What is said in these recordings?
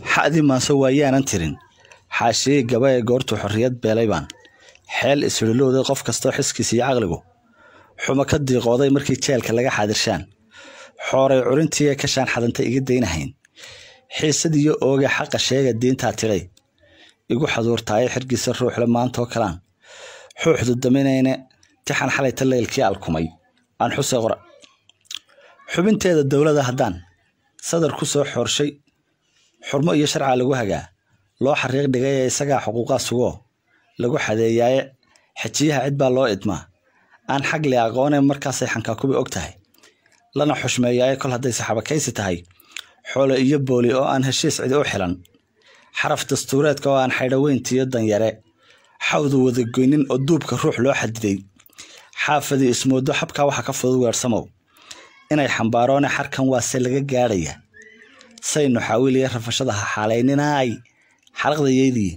xa'dii maanso waayaanan tirin xaashiyey gaba ee goortuu xorriyad beelay baan xeel isrilowday qof kastoo xiskiisa iyo caqligu xumo ka diiqooday markii jeelka laga xaadirshaan xooray curintii kashaan xadantay iga daynahayn xiisadiiyo ooge xaqa sheega diintaa tidhay igu xaduurtaaye xirgiisa ruuxle maantoo kalaan xuuxdu daminayne tixan xalayta leylkii alkumay aan xuse qora xubinteeda dowladda haddaan sadar ku soo xoorshay xurmo iyo sharca lagu hagaa loo xariiq dhigay ee isagaa xuquuqaa sugoo lagu xadeeyaaye xejiyaha cid baa loo idmaa aan xagli aqoonee markaasay xankaakubi og tahay lana xushmeeyaaye kol hadday saxabakaysi tahay xoolo iyo booli oo aan heshiis cidi u xilan xaraf dastuureedka oo aan xaydhaweyntiiyo danyare xawdu wadagoynin oo duubka ruux loo xadiday xaafadii ismoodo xabkaa waxa ka fudud weersamow inay xambaaroone xarkan waase laga gaadhaya saynu xaawiliya rafashada ha xaalayninaay xaraqdayeydii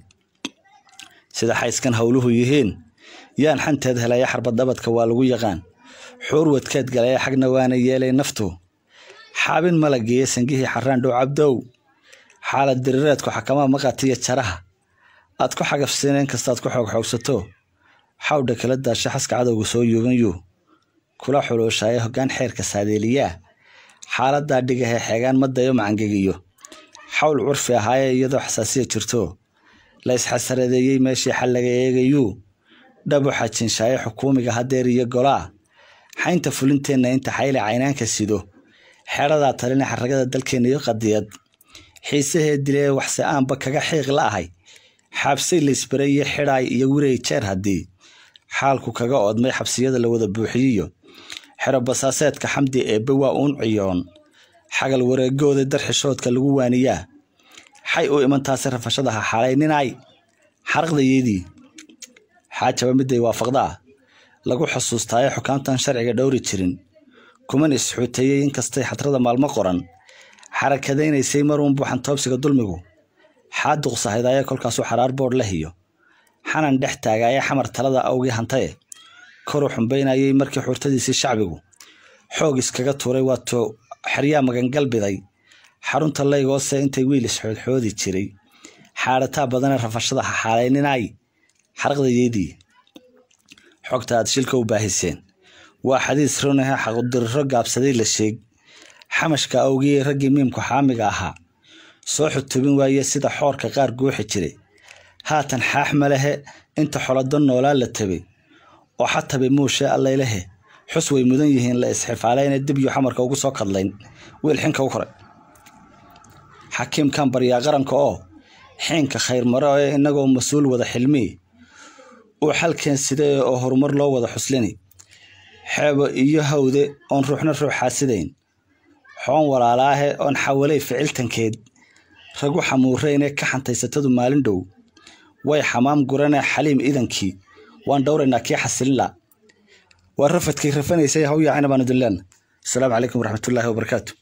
sida xayskan howluhu yihiin yaan xanteed helaya xarbadabadka waa lagu yaqaan xuur wadkeed galaya xagna waana yeelay naftu xaabin malageeye sangihii xaraan dhow cabdow xaalad dirireedku xakamaa maqatiyo jaraha aad ku xagafsiina inkastaad ku xoogxoogsato xawdha kala daasha xaska cadowga soo yuuganyu kula xuluushaaye hoggaan xeerka saadeeliyaa xaaladaa dhigahee xeegaan madayo macangegiyo xawl curfi ahaaye iyadoo xasaasiya jirto la isxasaradeeyey meeshii xal laga eegayuu dhabu xajiinshaaye xukuumiga hadeer iyo golaa xaynta fulinteenna inta xayle caynaanka sido xeeradaa talina xaragada dalkeenna iyo qadiyad xiisahee dilee waxse aanba kaga xiiq la ahay xaabsay laysbare iyo xidhaay iyo wirey jeer haddii xaalku kaga oodmay xabsiyada la wada buuxiyiyo xero basaaseedka xamdi eebbe waa uun ciyoon xagal wareegooda darxishoodka lagu waaniyaa xay u imantaasi rafashada ha xaalayninaay xaraqdayeydii xaajaba miday waafaqdaa lagu xusuustaaye xukaamtan sharciga dhowri jirin kuman isxuuteeyey inkastay xadrada maalmo qoran xarakadaynaysay maruun buuxan toobsiga dulmigu xaaduqsahaydaaya kolkaasuu xaraar boodh la hiyo xanan dhex taagaaye xamar talada awgii hantaye koru xumbaynayay markii xurtadiisii shacbigu xoog iskaga tuuray waatuu xeryaa magangalbiday xarunta laygoose intay wiil isxoodxoodi jiray xaadhataa badane rafashada ha xaalayninaay xaraqdayeydii xogta aad shilka u baahiseen waa xadiis runahe xaqudiriro gaabsaday la sheeg xamashka awgiye raggii miimku xaamiga ahaa soo xutubin waaye sida xoorka qaar guuxi jiray haatan xaax malehe inta xolado noolaa la tabay oo xatabe muushe allaylehe xus way mudan yihiin la isxifaalayna dibyu xamarka ugu soo kadlayn wiil xinka u koray xakiimkan baryaa qaranka oo xiinka khayr maro ee innagoo mas-uul wada xilmii uu xalkeen sidee oo horumar loo wada xuslini xeebo iyo hawde oon ruuxna ruux xaasidayn xoon walaalaahe oon xawalay ficiltankeed ragu xamuureyne ka xantaysatadu maalin dhow way xamaam gurane xaliim idankii waan dhowraynaa kii xasilila waa rafadkii rafanaysay hawyaacina baan idin leena asalaamu calaykum waraxmatullaahi wabarakaatu